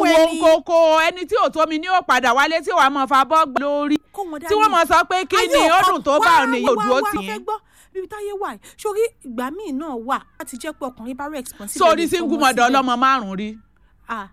wo ẹni. kókó ẹni tí ò tómi ní ò padà wálé tí wàá mọ fa bọ́ gbà lórí kó wọn dání. tí wọ́n mọ sọ pé kí Ayé ni ó ọkọ- dùn tó bá wá, òní wá, yóò wá, dúró wá, tì fẹ́ yín gbọ́ bíbí táyé wà yìí sórí ìgbà míì náà wà láti jẹ́ pé ọkùnrin bá rẹ̀ responsible. sórí lè single fọmọ mother sílẹ̀. ọlọ́mọ márùn-ún rí Ah,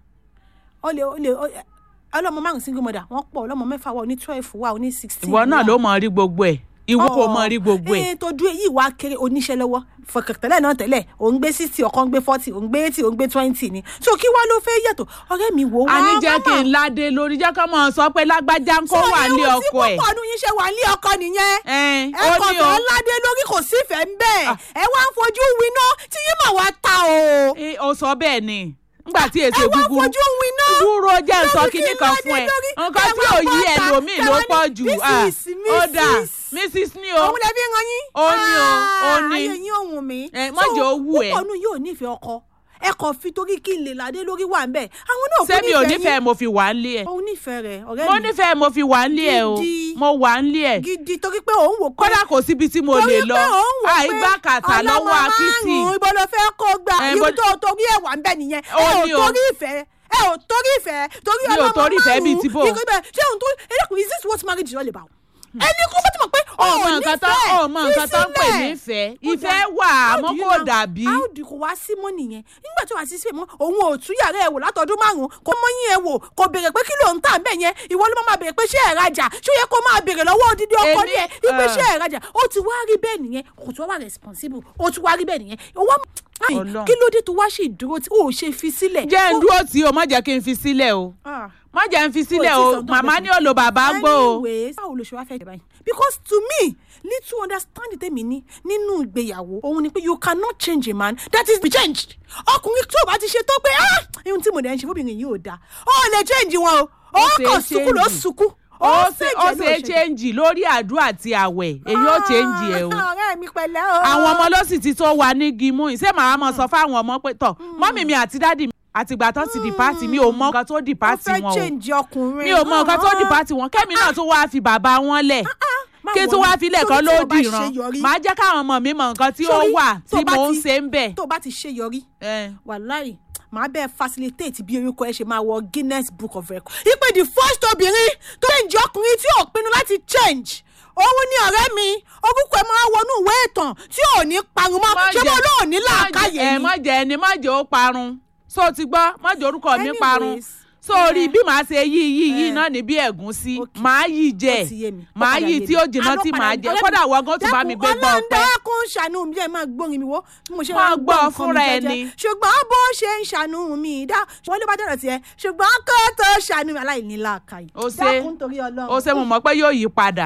ó lè ó lè ó- ọlọ́mọ márùn single mother wọ́n pọ̀ ọlọ́mọ mẹ́fà wà oní twelve wà oní sixteen. ìwọ náà ló mọ rí gbogbo ẹ̀ ìwú kò mọ rí gbogbo ẹ̀ ẹ̀ tó dúró èyí wá kéré oníṣẹ́ lọ́wọ́ fọkàntẹ́lẹ̀ náà tẹ́lẹ̀ òun gbé sixty ọ̀kan gbé forty òun gbé eighty òun gbé twenty ni so kí wá ló fẹ́ yàtọ̀ ọ̀rẹ́ mi wò wá a ní jẹ́ kí n ládé lórí jẹ́ kọ́ mọ̀ sọ pé lágbájá ń kó wà ní ọkọ ẹ̀ tí púpọ̀ nu yín ṣe wà ní ọkọ nìyẹn Ẹn, ẹ ó kọ̀ ní tó o ládé lórí kò sífẹ̀ẹ́ ń bẹ́ẹ̀ ẹ wá ń fojú winá tí yín mà wá ta o Ẹ, ó sọ bẹ́ẹ̀ ni nígbà tí èsè ẹ wá ń gúgúrú fojú winá dúró jẹ́ ń sọ lórí kinní kí kan ládé fún ẹ lórí, nǹkan ẹ tí wá ò yí bọ́ta, ẹlòmíì ẹ ló wá ní, pọ̀ jù Ah, Mrs. ó dà Mrs. mrs ní o òun lè fi hàn yín. Ó ní o, ó ní. ayé yín òun mi. Ẹ, má jẹ́ ó wù ẹ́. púpọ̀ nù yóò nífẹ̀ẹ́ ọkọ ẹ kàn fi torí kí n lè ládé lórí wà ń bẹ̀ àwọn náà kò sẹ́mi ò yín. nífẹ̀ẹ́ mo fi wà ń lé ẹ̀ òun nífẹ̀ẹ́ rẹ̀ ọ̀rẹ́ mo mi nífẹ̀ẹ́ mo fi wà ń lé ẹ̀ o Gidi. mo wà ń lé ẹ̀ gidi torí pé òun wò pé kódà kò síbi tí mo torí lè lọ pé òun wò pé àìgbá kàtà lọ́wọ́ akitì ọlọ́mọ márùn-ún ibo ló fẹ́ kó gbà Ẹ, ibi bó- tó torí ẹ̀ wà ń bẹ̀ nìyẹn ẹ Ó ò ní o. torí ìfẹ́ ẹ ò torí ìfẹ́ torí Mi ò ọlọ́mọ torí ìfẹ́ bíi ti bó. ikú ibẹ̀ ṣé òun tó ẹlẹ́kùn is this what marriage is all about ẹni kó bá ti mọ̀ pé ọmọ nǹkan tó ọmọ nǹkan tó ń pè fi ní sílẹ̀. ìfẹ́ ìfẹ́ wà àmọ́ How do you kò now- dàbí how do kò wá sí mọ́ nìyẹn nígbà tí wàá sí síbẹ̀ mọ́ òun ò tú yàrá ẹ̀ wò látọdún márùn-ún kò mọ yín ẹ̀ wò kò béèrè pé kí ló ń tà ń bẹ̀ yẹn ìwọ ló máa béèrè pé ṣé ẹ̀ rajà ṣó yẹ kó máa béèrè lọ́wọ́ odidi ọkọ Èmi, ní ẹ̀ wípé ah. ṣé ẹ̀ rajà ó ti wá rí bẹ́ẹ̀ nìyẹn kò tún wá responsible ó tún wá rí bẹ́ẹ̀ nìyẹn ó wá Ai, Ọlọ́run. kí ló dé tó wá ṣe ìdúró tí ó ṣe fi sílẹ̀. jẹ́ ń Ó- dúró tí o má jẹ́ kí n fi sílẹ̀ o Ah. má jẹ́ ń fi sílẹ̀ tí o sọ tó màmá bẹ́ẹ̀ ní òlò bàbá gbọ́ o anyways báwo ló ṣe wá fẹ́ jẹ báyìí because to me little understanding tèmi ní nínú ìgbéyàwó òun ni pé you cannot change a man that is be changed ọkùnrin tó o bá ti ṣe tó pé ah ihun tí mo dẹ̀ ń ṣe fóbìnrin yìí ò dáa ó lè change wọn o ó ṣe kàn sunkún ló change. sunkún ó ṣe fèjì ó ẹ̀ ló ṣe change lórí àdúrà àti àwẹ̀ èyí ó change ẹ̀ o Ah, ọ̀rẹ́ mi pẹ̀lẹ́ o àwọn ọmọ ló sì ti tó wa ní gímú yìí ṣé màá mọ sọ fáwọn ọmọ pé tọ mọ́mì mi àti dádì mi àtìgbà tó ti dìpáàtì mi ò mọ nǹkan tó ó dìpáàtì fẹ́ wọn o change ọkùnrin mi ò mọ nǹkan tó dìpáàtì wọn kẹ́mi náà tún wáá fi bàbá wọn lẹ̀ Má kí wọrí. tún wáá fi lẹ̀ kan Torí tí o ló bá ṣe dìran yọrí- màá jẹ́ káwọn ọmọ mi mọ nǹkan tí ó Sórí, wà tó tí bá mò ń ti- ṣe ń bẹ̀. tó o bá ti ṣe yọrí Eh. wàláì màá bẹ́ẹ̀ facilitate bí orúkọ ẹ ṣe máa wọ guinness book of record. ipe the first obìnrin tó lè jẹ́ ọkùnrin tí ò pinnu láti change òun ni ọ̀rẹ́ mi orúkọ ẹ máa wọnú ìwé ìtàn tí ò ní parun mọ́ Má ṣé mo jẹ́- lóò ní má jẹ́- làákàyè ẹ ni. má jẹ́ ẹni má jẹ́ ó parun so ti gbọ́ má jẹ́ orúkọ mi Anyways, parun sórí eh, bí màá ṣe yí yí yí eh, náà ní bí ẹ̀gúnsí okay. màá yí jẹ Ó ti yé mi. Ó màá padà yí yé tí mi. ó jìnnà Àlọ́ tí padà màá yé mi. jẹ Ọ̀rẹ́ kódà mi, wọ́n gan tún bá mi gbé gbọ́ dákun, ọpẹ́. Ọlọ́run dákun ṣàánú mi jẹ́ máa gbórin mi wo bí mo ṣe Máa máa gbọ́ nǹkan mi fúnra jẹ́jẹ́. ẹni. ṣùgbọ́n bó ṣe ń ṣàánú mi dá wọ́n ló bá dọ̀rọ̀ tiẹ̀ ṣùgbọ́n kó tó ṣàánú mi aláìní làákàyè Ó ṣe- dákun torí Ọlọ́run. ó ṣe mo mọ̀ pé yóò yí padà